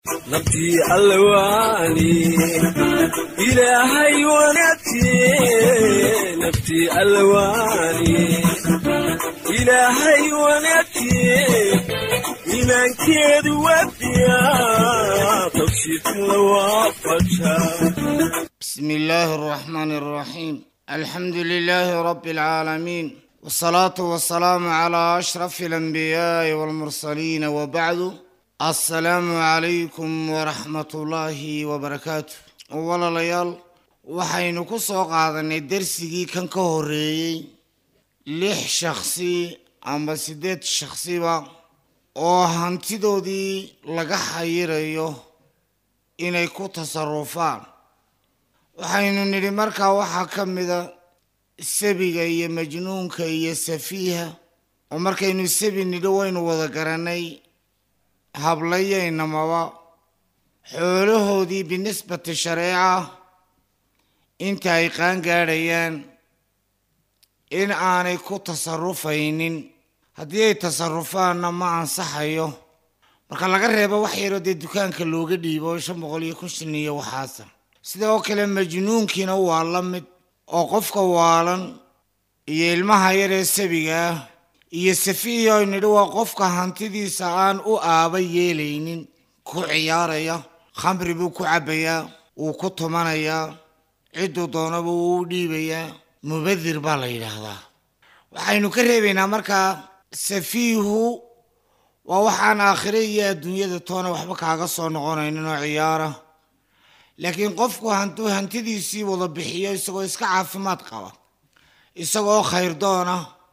nabtii allawaani ilaahay wanaagtiye nabtii allawaani ilaahay wanaagtiye iimaankeedu wadiya tawfiiqla waafaja بسم الله الرحمن الرحيم الحمد لله رب العالمين والصلاة والسلام على أشرف الأنبياء والمرسلين وبعد السلام عليكم ورحمة الله وبركاته ولا ليال waxaynu ku soo qaadanay dersigii kan ka horeeyey lix shakhsi amba siddeed shakhsiba oo hantidoodii laga xayirayo inay ku tasarufaan waxaynu nidhi markaa waxaa ka mida sabiga iyo majnuunka iyo safiiha oo markaynu sabi nidhi waynu wada garanay hablayaynamaba xoolahoodii binisbati shareeca inta ay qaan gaadhayaan in aanay ku tasarufaynin haddii ay tasarufaanna ma ansaxayo marka laga reebo wax yaroo dee dukaanka looga dhiibo shan boqol iyo kun shin iyo waxaasa sida oo kale majnuunkiina waa la mid oo qofka waalan iyo ilmaha yar ee sabiga ah iyo safiihi oo nidhi waa qofka hantidiisa aan u aaba yeelaynin ku ciyaaraya khamri buu ku cabbayaa wuu ku tumanayaa cidduu doonaba wuu u dhiibayaa mubadir baa la yidhaahdaa waxaynu ka reebaynaa markaa safiihu waa waxaan aakhire iyo adduunyada toona waxba kaaga soo noqonaynin oo ciyaara laakiin qofku hantuu hantidiisii wada bixiyo isagoo iska caafimaad qaba isagoo khayrdoona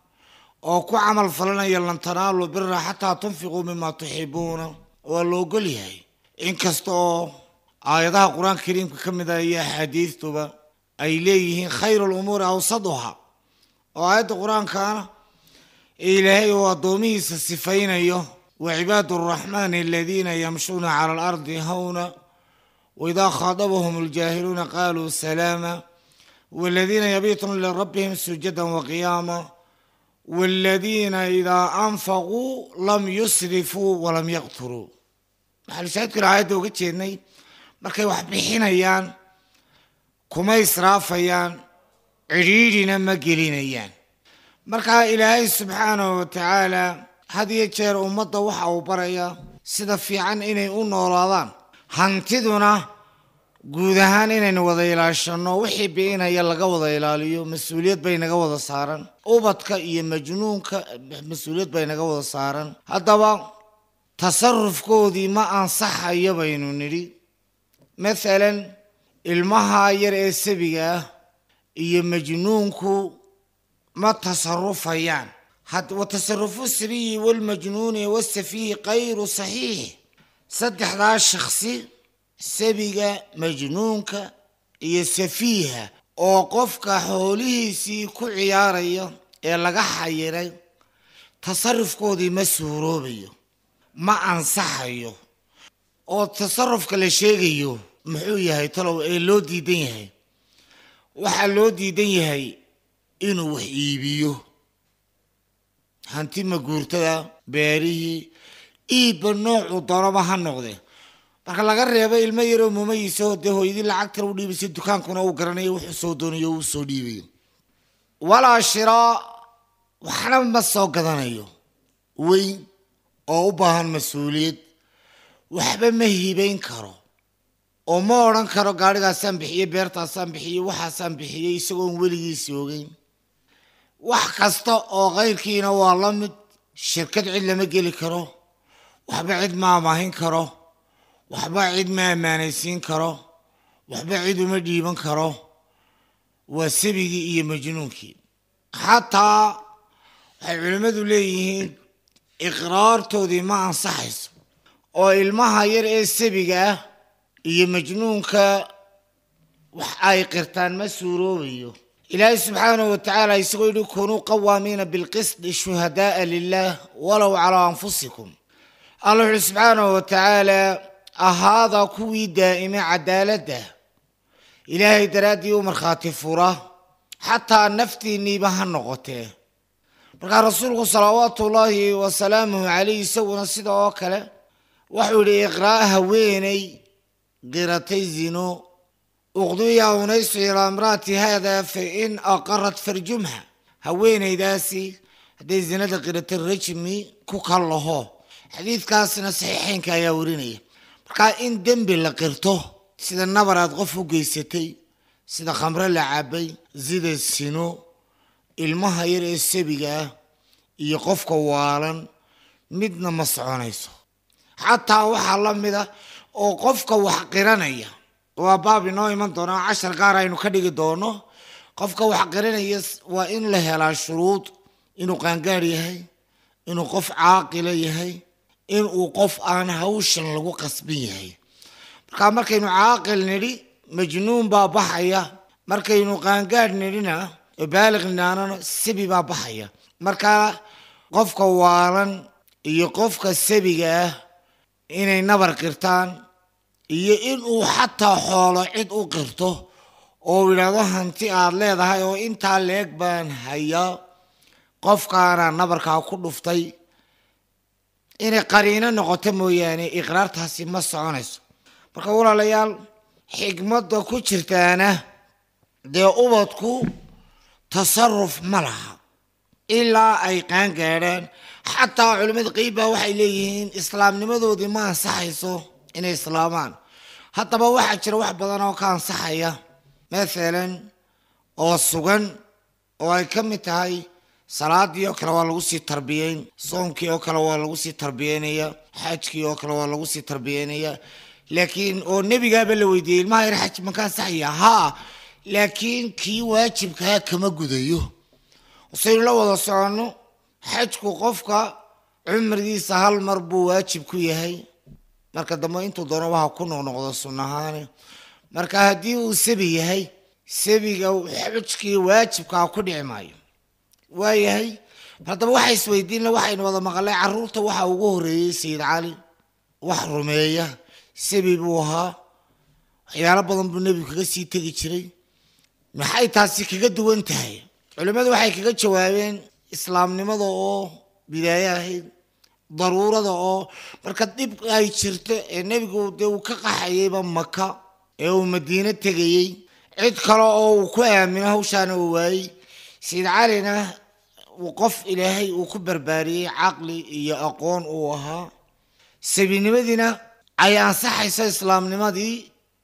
oo ku camal falanaya lan tanaalu bira xataa tunfiquu mima tuxibuuna waa la ogol yahay inkasta oo aayadaha qur-aanka kariimka ka mid ah iyo axaadiistuba ay leeyihiin khayru lumuuri awsaduha oo aayadda qur-aankaana ilaahay uu addoomihiisa sifaynayo wa cibaadu araxmaani aladiina yamshuuna cala alardi hawna waidaa khaadabahum aljaahiluuna qaaluu salaama waladiina yabiituuna lirabbihim sujadan waqiyaama waladiina idaa anfaquu lam yusrifuu walam yaqturuu waxaanu shaahidkuna aayadda uga jeednay markay wax bixinayaan kuma israafayaan cidhiidhina ma gelinayaan markaa ilaahay subxaanahu wa tacaala had iyo jeer ummadda waxa uu barayaa sida fiican inay u noolaadaan hantiduna guud ahaan inaynu wada ilaashanno wixii biinaya laga wada ilaaliyo mas-uuliyad bay naga wada saaran ubadka iyo majnuunka mas-uuliyad bay naga wada saaran haddaba tasarufkoodii ma ansaxayo baynu nidhi mathalan ilmaha yar ee sabiga ah iyo majnuunku ma tasarufayaan wa tasarufu siriyi walmajnuuni wasafiihi kayru saxiix saddexdaa shakhsi sabiga majnuunka iyo safiiha oo qofka xoolihiisii ku ciyaaraya ee laga xayiray tasarufkoodii ma suuroobayo ma ansaxayo oo tasarufka la sheegayo muxuu yahay talow ee loo diidan yahay waxaa loo diidan yahay inuu wax iibiyo hanti maguurtada beerihii iibba noocuu doonaba ha noqdee marka laga reebo ilmo yaroo mumayiisao dee hooyadii lacagtana u dhiibaysa dukaankuna uu garanayo wuxuu soo doonayo uu soo dhiibayo walaa shiraa waxna ma soo gadanayo weyn oo u baahan mas-uuliyad waxba ma hibayn karo oo ma odhan karo gaadhigaasaan bixiyey beertaasaan bixiyey waxaasaan bixiyey isagoon weligiisi ogeyn wax kasta oo kayrkiina waa la mid shirkad cid lama geli karo waxba cid ma amaahin karo waxba cid ma ammaanaysiin karo waxba cid uma dhiiban karo waa sabigii iyo majnuunkii xataa waxay culimmadu leeyihiin iqraartoodii ma ansaxayso oo ilmaha yar ee sabiga ah iyo majnuunka wax ay qirtaan ma suuroobayo ilaahay subxaanahu wa tacaala isagoo yidhi kunuu qawaamiina bilqisdi shuhadaaa lilah walow calaa anfusikum alla wuxuuhi subxaanahu wa tacaala ahaada kuwii daa'ime cadaaladda ilaahay daraaddii u markhaati fura xataa naftiinniiba ha noqotee markaa rasuulku salawaatu ullaahi wasalaamuhu calayh isaguna sida oo kale wuxuu yidhi iqraa haweeney qiratay zino uqdiya unaysu ilaa imraati haada fa in aqarat farjumha haweeneydaasi hadday zinada qiratay rajmi ku kallaho xadiidkaasna saxiixeynka ayaa warinaya markaa in dembi la qirto sida nabar aad qof u geysatay sida khamre la cabay sida sino ilmaha yar ee sabiga ah iyo qofka waalan midna ma soconayso xataa waxaa la mida oo qofka wax qiranaya waa baab inoo iman doonaa cashar gaar aynu ka dhigi doono qofka wax qiranaya waa in la helaa shuruud inuu qaangaar yahay inuu qof caaqila yahay inuu qof aan hawshan lagu qasbin yahay markaa markaynu caaqil nidhi majnuun baa baxaya markaynu qaangaadh nidhina baaliq nidhaanana sabi baa baxaya markaa qofka waalan iyo qofka sabiga ah inay nabar qirtaan iyo inuu xataa xoolo cid u qirto oo yidhaahdo hanti aad leedahay oo intaa leeg baan hayaa qofkaana nabarkaa ku dhuftay inay qariino noqoto mooyaane iqraartaasi ma soconayso marka walaalayaal xikmadda ku jirtaana dee ubadku tasaruf ma laha ilaa ay qaan gaadhaan xataa culimmada qeybbaa waxay leeyihiin islaamnimadoodii ma ansaxayso inay islaamaan haddaba waxaa jira wax badan oo ka ansaxaya mathalan oo sugan oo ay ka mid tahay salaadii oo kale waa lagu sii tarbiyeyn soonkii oo kale waa lagu sii tarbiyeynaya xajkii oo kale waa lagu sii tarbiyeynaya laakiin oo nebigaaba la weydiiyey ilmaha yar xaj maka ansaxaya haa laakiin kii waajibkaa kama gudayo saynu la wada soconno xajku qofka cumrigiisa hal mar buu waajib ku yahay marka dambe intuu doono waha ku noqnoqdo sunnahaani marka haddii uu sabi yahay sabiga xujkii waajibkaa ku dhici maayo waayahay haddaba waxa isweydiinla waxaynu wada maqalay caruurta waxa ugu horeeyey sayid cali wax rumeeya sabi buu ahaa waxyaalo badan buu nebigu kaga sii tegi jiray maxay taasi kaga duwan tahay culimmadu waxay kaga jawaabeen islaamnimada oo bidaaye ahayd daruurada oo marka dhib ay jirto ee nebigu dee uu ka qaxayeyba maka ee uu madiino tegayey cid kale oo uu ku aamino hawshaana uu waayey sayid calina qof ilaahay uu ku barbaariyey caqli iyo aqoon uu ahaa sabinimadiina ay ansaxayso islaamnimadii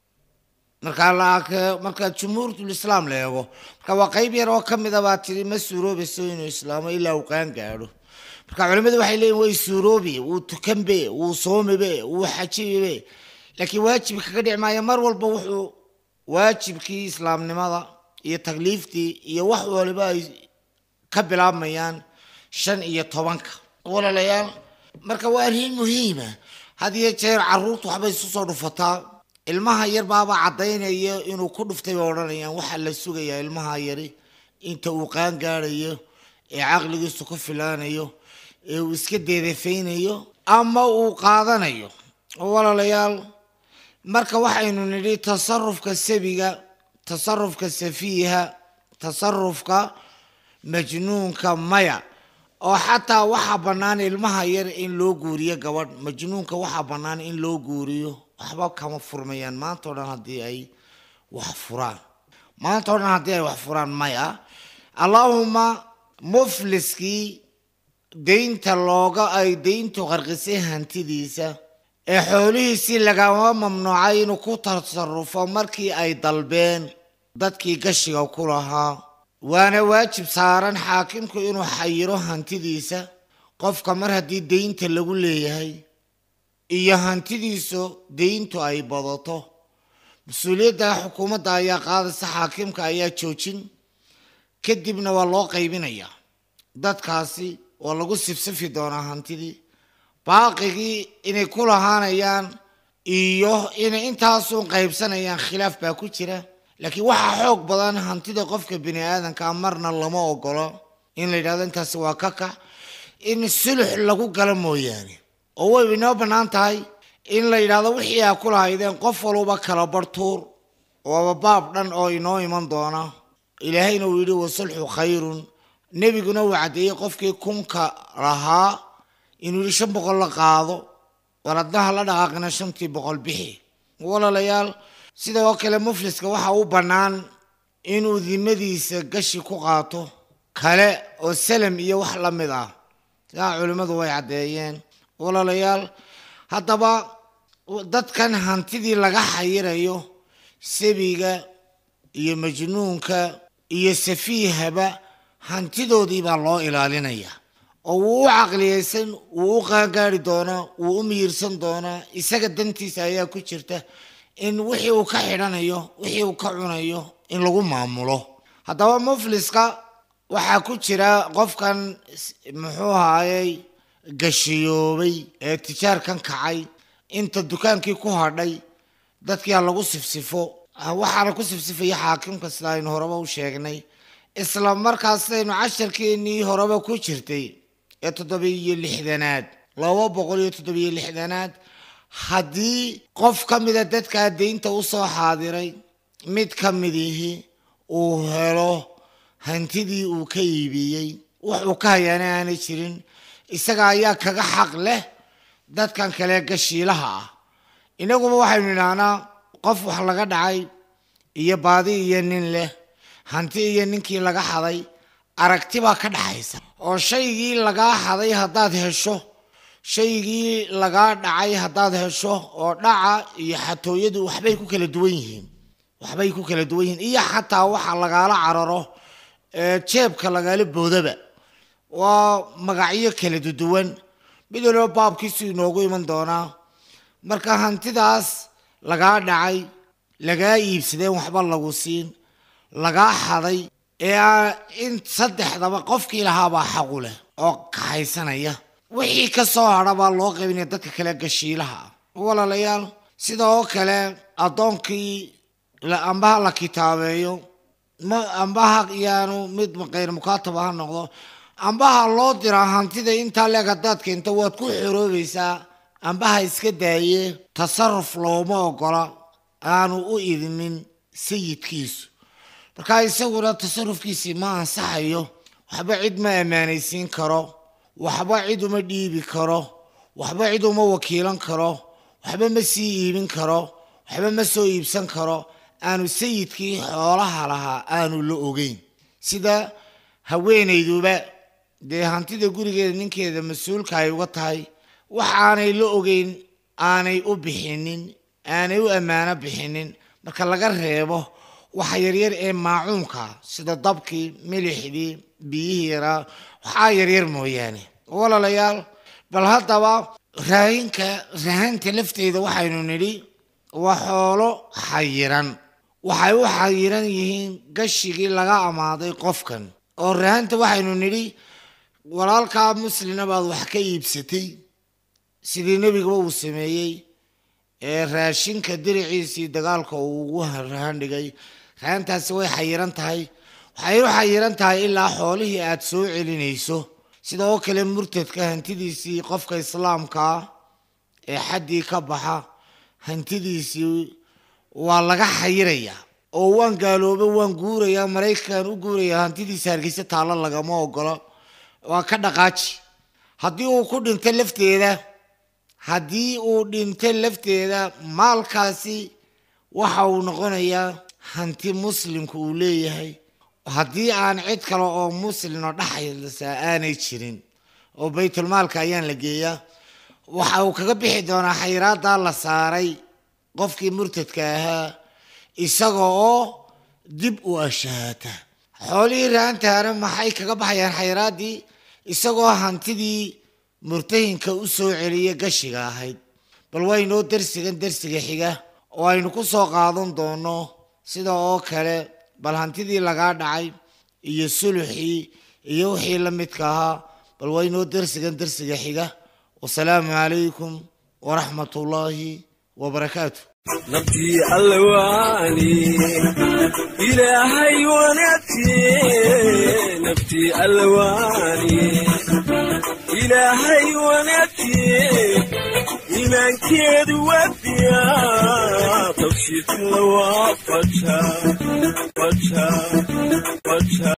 markaa markaa jumhuurtulislaam la eego marka waa qeyb yar oo kamid a baa tiri ma suuroobayso inuu islaamo ilaa uu qaan gaadho marka culimmadu waxay leeyihin way suuroobi wuu tukanbe wuu soomibe wuu xajibibe laakiin waajib kaga dhici maayo mar walba wuxuu waajibkii islaamnimada iyo takliiftii iyo wax waliba ay ka bilaabmayaan shan iyo tobanka walaalayaal marka waa arrin muhiima had iyo jeer caruurtu waxbay isu soo dhufataa ilmaha yar baaba caddaynaya inuu ku dhuftay bay odhanayaan waxaa la sugayaa ilmaha yari inta uu qaan gaadhayo ee caqligiisu ku filaanayo ee uu iska deedafaynayo ama uu qaadanayo walaalayaal marka waxaynu nidhi tasarufka sabiga tasarufka safiiha tasarufka majnuunka maya oo xataa waxaa bannaan ilmaha yar in loo guuriyo gabadh majnuunka waxaa bannaan in loo guuriyo waxba kama furmayaan maanta o dhan haddii ay wax furaan maanta o dhan haddii ay wax furaan maya allaahuma mufliskii deynta looga ay deyntu qarqisay hantidiisa ee xoolihiisii lagama mamnuucay inuu ku tasarufo markii ay dalbeen dadkii gashiga ku lahaa waana waajib saaran xaakimku inuu xayiro hantidiisa qofka mar haddii deynta lagu leeyahay iyo hantidiisu deyntu ay badato mas-uuliyadda xukuumadda ayaa qaadaysa xaakimka ayaa joojin kadibna waa loo qaybinayaa dadkaasi waa lagu sifsifi doonaa hantidii baaqigii inay ku lahaanayaan iyo inay intaasuun qaybsanayaan khilaaf baa ku jira laakiin waxaa xoog badan hantida qofka bini aadanka marna lama ogolo in la yidhahdo intaasi waa ka kax in sulux lagu galo mooyaane oo way inoo bannaan tahay in la yidhahdo wixii aa ku lahaydeen qof walba kala bartuur waaba baab dhan oo inoo iman doona ilaahayna uu yidhi wasulxu khayrun nebiguna uu caddeeyey qofkii kunka lahaa inuu yidhi shan boqol la qaado waladnaha la dhaqaaqina shantii boqol bixi walaalayaal sidoo kale mufliska waxa u bannaan inuu dimadiisa gashi ku qaato kale oo salam iyo wax la mid ah sidaa culimmadu way caddeeyeen walaalayaal haddaba dadkan hantidii laga xayirayo sabiga iyo majnuunka iyo safiihaba hantidoodii baa loo ilaalinaya oo wuu u caqliyeysan wuu u qaangaari doonaa wuu u miyirsan doonaa isaga dantiisa ayaa ku jirta in wixii uu ka xidhanayo wixii uu ka cunayo in lagu maamulo haddaba mufliska waxaa ku jira qofkan muxuu ahaayey gashiyoobay ee tijaarkan kacay inta dukaankii ku hadhay dadkia lagu sifsifo waxaana ku sifsifaya xaakimka sida aynu horeba u sheegnay isla markaasaynu casharkeenii horeba ku jirtay ee toddobiyo lixdanaad laba boqol iyo toddobiyo lixdanaad haddii qof ka mida dadkaa deynta usoo xaadiray mid ka midihi uu helo hantidii uu ka iibiyey wuxuu ka hayaana aanay jirin isaga ayaa kaga xaq leh dadkan kale gashiilaha ah inaguba waxaynu idhaahnaa qof wax laga dhacay iyo baadi iyo nin leh hanti iyo ninkii laga xaday aragti baa ka dhaxaysa oo shaygii lagaa xaday haddaad hesho shaygii lagaa dhacay haddaad hesho oo dhaca iyo xatooyadu waxbay ku kala duwan yihiin waxbay ku kala duwan yihiin iyo xataa waxa lagaala cararo ee jeebka lagaala boodaba waa magacyo kala duwan mid waliba baabkiisu inoogu iman doonaa marka hantidaas lagaa dhacay lagaa iibsadeen waxba lagu siin lagaa xaday ee in saddexdaba qofkii lahaabaa xaqu leh oo kaxaysanaya wixii ka soo hadha baa loo qaybinaya dadka kale gashiilaha ah walaalayaal sidoo kale addoonkii ambaha la kitaabeeyo ma ambaha yaanu mid kayr mukaataba ha noqdo ambaha loo diraa hantida intaa leeg haddaad keento waad ku xoroobaysaa ambaha iska daaye tasaruf looma ogola aanu u idmin sayidkiisu markaa isaguna tasarufkiisii ma ansaxayo waxba cid ma ammaanaysiin karo waxba cid uma dhiibi karo waxba cid uma wakiilan karo waxba ma sii iibin karo waxba ma soo iibsan karo aanu sayidkii xoolaha lahaa aanu la ogeyn sida haweenayduba dee hantida gurigeeda ninkeeda mas-uulka ay uga tahay wax aanay la ogeyn aanay u bixinin aanay u ammaano bixinin marka laga reebo waxa yaryar ee maacuunka sida dabkii milixdii biyihii yaraa waxaa yaryar mooyaane walaalayaal bal haddaba raahinka rahanta lafteeda waxaynu nidhi waa xoolo xayiran waxay u xayiran yihiin gashigii laga amaaday qofkan oo rahanta waxaynu nidhi walaalkaa muslina baad wax ka iibsatay sidii nebigaba uu sameeyey ee raashinka diriciisii dagaalka uu ugu rahan dhigay rahantaasi way xayiran tahay waxay u xayiran tahay ilaa xoolihii aad soo celinayso sidoo kale murtadka hantidiisii qofka islaamkaa ee xaddii ka baxa hantidiisii waa laga xayirayaa oo waan gaalooba waan guurayaa maraykan u guurayaa hantidiisa hargeysa taallo lagama ogolo waa ka dhaqaaji haddii uu ku dhinto lafteeda haddii uu dhinto lafteeda maalkaasi waxa uu noqonayaa hanti muslimku uu leeyahay haddii aan cid kale oo muslimoo dhexaysaa aanay jirin oo baytulmaalka ayaan la geeyaa waxa uu kaga bixi doonaa xayiraaddaa la saaray qofkii murtadka ahaa isaga oo dib u ashaata xoolihii raantaana maxay kaga baxayaan xayraaddii isagoo hantidii murtahinka u soo celiya gashiga ahayd bal waynoo darsigan darsiga xiga oo aynu ku soo qaadan doono sida oo kale bal hantidii lagaa dhacay iyo suluxii iyo wixii la midka ahaa bal waynoo darsigan darsiga xiga wasalaamu calaykum waraxmat ullaahi wabarakaatu nabtii allawaani ilaahay wanaagtiye nabtii allawaani ilaahay wanaagtiye iimaankeedu wadiya tawsiifla waa faja faja faja